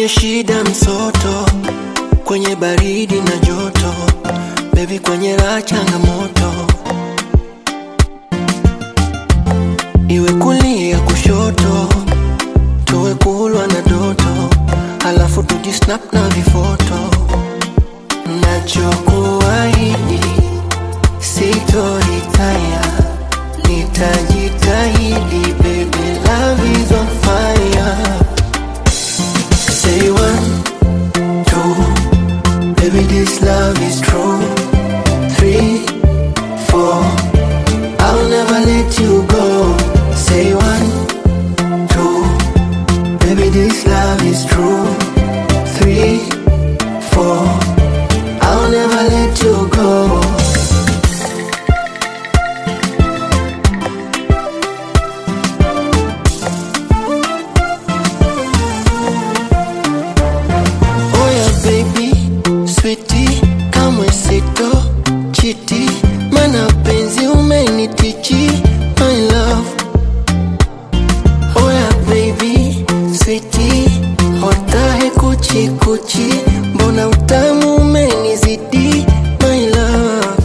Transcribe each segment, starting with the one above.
kwenye shida msoto, kwenye baridi na joto, baby kwenye raha changamoto, iwe kulia kushoto, tuwe kulwa na doto, halafu tujisnap na vifoto. Nachokuahidi sitoritaya, nitajitahidi, baby love is on fire. Say one, two, baby this love is true. Three, four, I'll never let you go. Say one, two, baby this love is true. Three, four, I'll never let you go. Oh yeah baby, sweetie, kamwe sito chiti, mana penzi umenitichi, my love. Oh yeah baby, sweetie, hotahe kuchi kuchi, mbona utamu umenizidi, my love.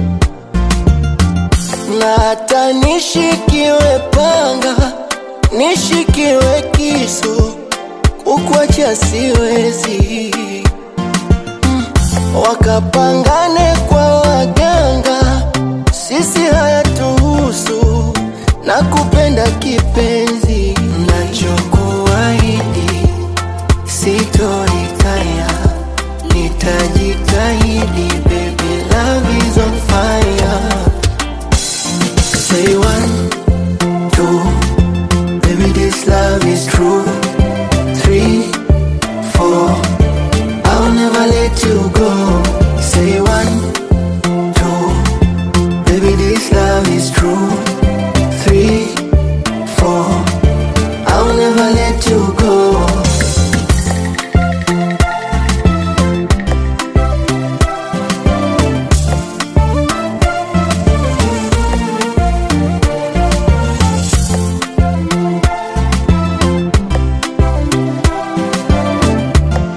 Na hata nishikiwe panga, nishikiwe kisu kukuacha siwezi mm. Wakapangane kwa waganga, sisi hayatuhusu na kupenda kipenzi, nachokuahidi sitoritaya, nitajitahidi, baby love is on fire. Say one, two, baby this love is true. Three, four, I'll never let you go. Say one, two, baby, this love is true. Three, four, I'll never let you go.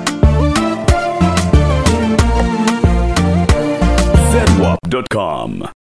zedwap.com.